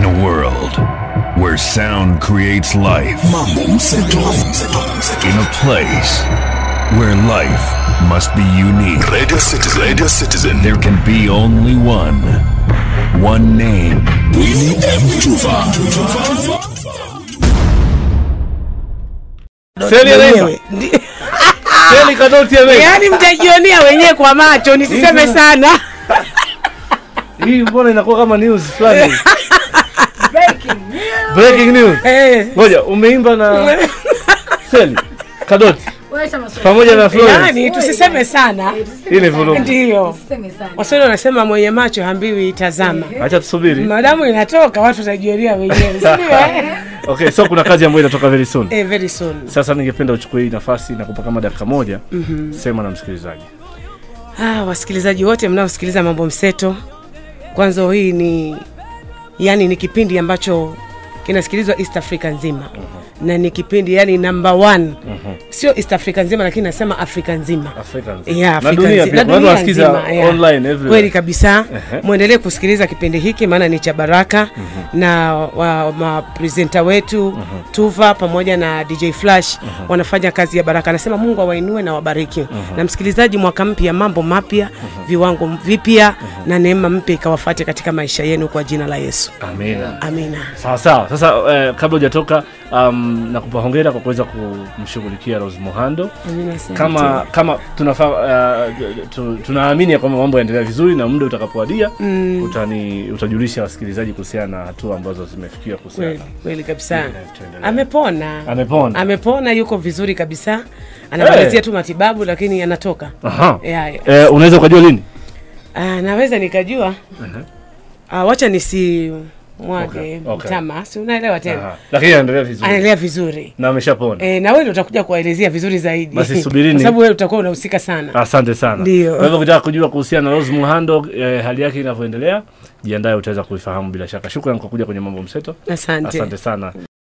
In a world where sound creates life, Mambo Mseto. in a place where life must be unique, Radio Citizen. Radio Citizen. there can be only one. One name, Winnie M. Tuva. Seli anaimba. Wenyewe. Ndi- Seli Kadoti anaimba. yaani mtajionea wenyewe kwa macho nisiseme sana Hii mbona inakuwa kama news fulani? Breaking news. Eh, Ngoja, umeimba na Seli Kadoti pamoja na Florence. yaani tusiseme sana Hii ni vurugu. ndiyo waswahili wanasema mwenye macho hambiwi tazama Acha tusubiri. madamu inatoka watu watajionea wenyewe sindio eh? Okay, so kuna kazi ambayo inatoka very soon. eh, very soon Sasa ningependa uchukue hii nafasi na kupa kama dakika moja sema na msikilizaji. Ah, wasikilizaji wote mnaosikiliza mambo mseto, kwanza hii ni yani ni kipindi ambacho kinasikilizwa East Africa nzima na ni kipindi yani number one sio East Africa nzima, lakini nasema Afrika nzima Afrika nzima. Yeah, na Afrika dunia nzi- pia. na Watu dunia wanasikiza nzima, yeah. online everywhere. Kweli kabisa. Ehe. Mwendelee kusikiliza kipindi hiki maana ni cha baraka na wa, mapresenta wetu Tuva pamoja na DJ Flash wanafanya kazi ya baraka. Anasema Mungu awainue na wabariki. Na msikilizaji, mwaka mpya, mambo mapya, viwango vipya na neema mpya ikawafuate katika maisha yenu kwa jina la Yesu. Amina. Amina. Sawa sawa. Sasa eh, kabla hujatoka um, nakupa hongera kwa kuweza kumshughulikia Rose Muhando. Amina sana. Kama kama tunafaa uh, tu, tunaamini ya kwamba mambo yaendelea vizuri na muda utakapowadia mm. utani utajulisha wasikilizaji kuhusiana na hatua ambazo zimefikiwa kuhusiana. kweli kweli kabisa. Yeah, tuendelee. Amepona. Amepona. Amepona, yuko vizuri kabisa. Anamalizia Hey. tu matibabu lakini anatoka. Aha. Yeah, yeah. Eh, unaweza ukajua lini? Ah, naweza nikajua Ah, wacha nisi mwage Okay, okay. mtama si unaelewa tena Aha. Lakini anaendelea vizuri. anaendelea vizuri Na ameshapona. e, na wewe ndio utakuja kuwaelezea vizuri zaidi Basi subirini. kwa sababu wewe utakuwa unahusika sana Asante sana. Ndio. Kwa hivyo ukitaka kujua kuhusiana na Rose Muhando eh, hali yake inavyoendelea, jiandae utaweza kuifahamu bila shaka. Shukrani kwa kuja kwenye mambo mseto. asante Asante sana.